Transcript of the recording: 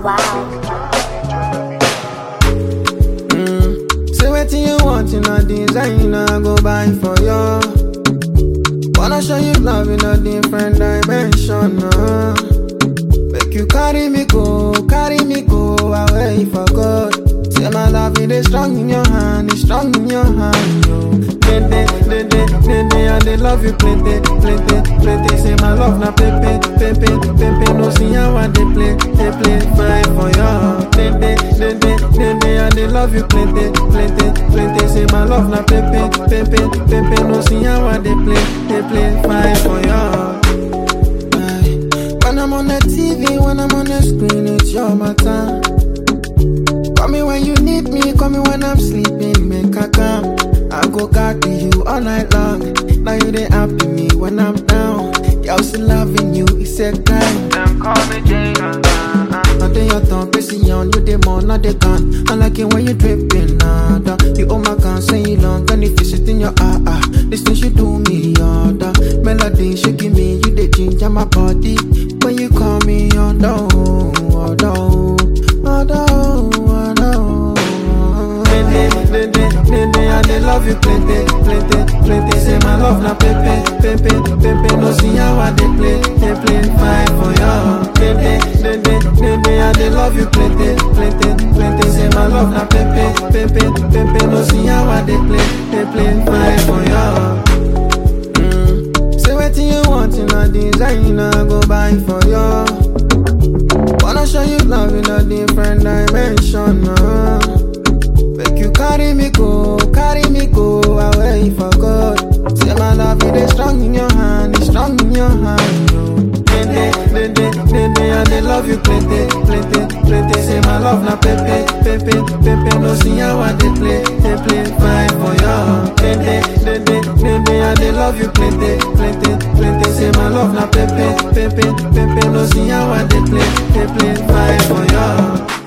wow. Mm. Say wetin you want in a designer, I go buy for you. Wanna show you love in a different dimension. Uh. Make you carry me go, carry me go away for God. Say my love it is strong in your hand, it's strong in your hand, yo. Plenty, plenty, plenty, and they love you plenty, plenty, plenty. Say my love na pepe, pepe, pepe. No see how I they play, they play fine for you. Plenty, plenty, plenty, and they love you plenty, plenty, plenty. Say my love na pepe, pepe, pepe. No see how I they play, they play fine for you. Aye. When I'm on the TV, when I'm on the screen, it's your matter. Call me when you need me, call me when I'm sleeping, make a come. I go carry you all night long. Now you they happy me when I'm down. Y'all still loving you, it's a crime. Them call me Jada. Nothing your tongue, busy on you, they more, not they gone. I like it when you dripping, nada. You oh my God, say you long, and if you sit in your ah ah. This thing she do me, yada. Melody, she give me, you the ginger my body. When you call me, on oh, oh, oh, oh, oh, Plenty, plenty, plenty, and they love you plenty, plenty, plenty. Say my love na pepe, pepe, pepe. No see how I they play, they play fine for you. Plenty, plenty, plenty, and they love you plenty, plenty, plenty. Say my love na pepe, pepe, pepe. No see how I they play, they play fine for you. Mm. Say wetin you want in a designer, go buy for you. Wanna show you love in a different dimension. Uh. Make you carry me go, carry me go away for God. Say my love it is strong in your hand, it's strong in your hand. Yo. Plenty, plenty, plenty, and they love you plenty, plenty, plenty. Say my love na pepe, pepe, pepe. No see how I they play, they play fine for you. Plenty, plenty, plenty, and they love you plenty, plenty, plenty. Say my love na pepe, pepe, pepe. No see how I they play, they play fine for you.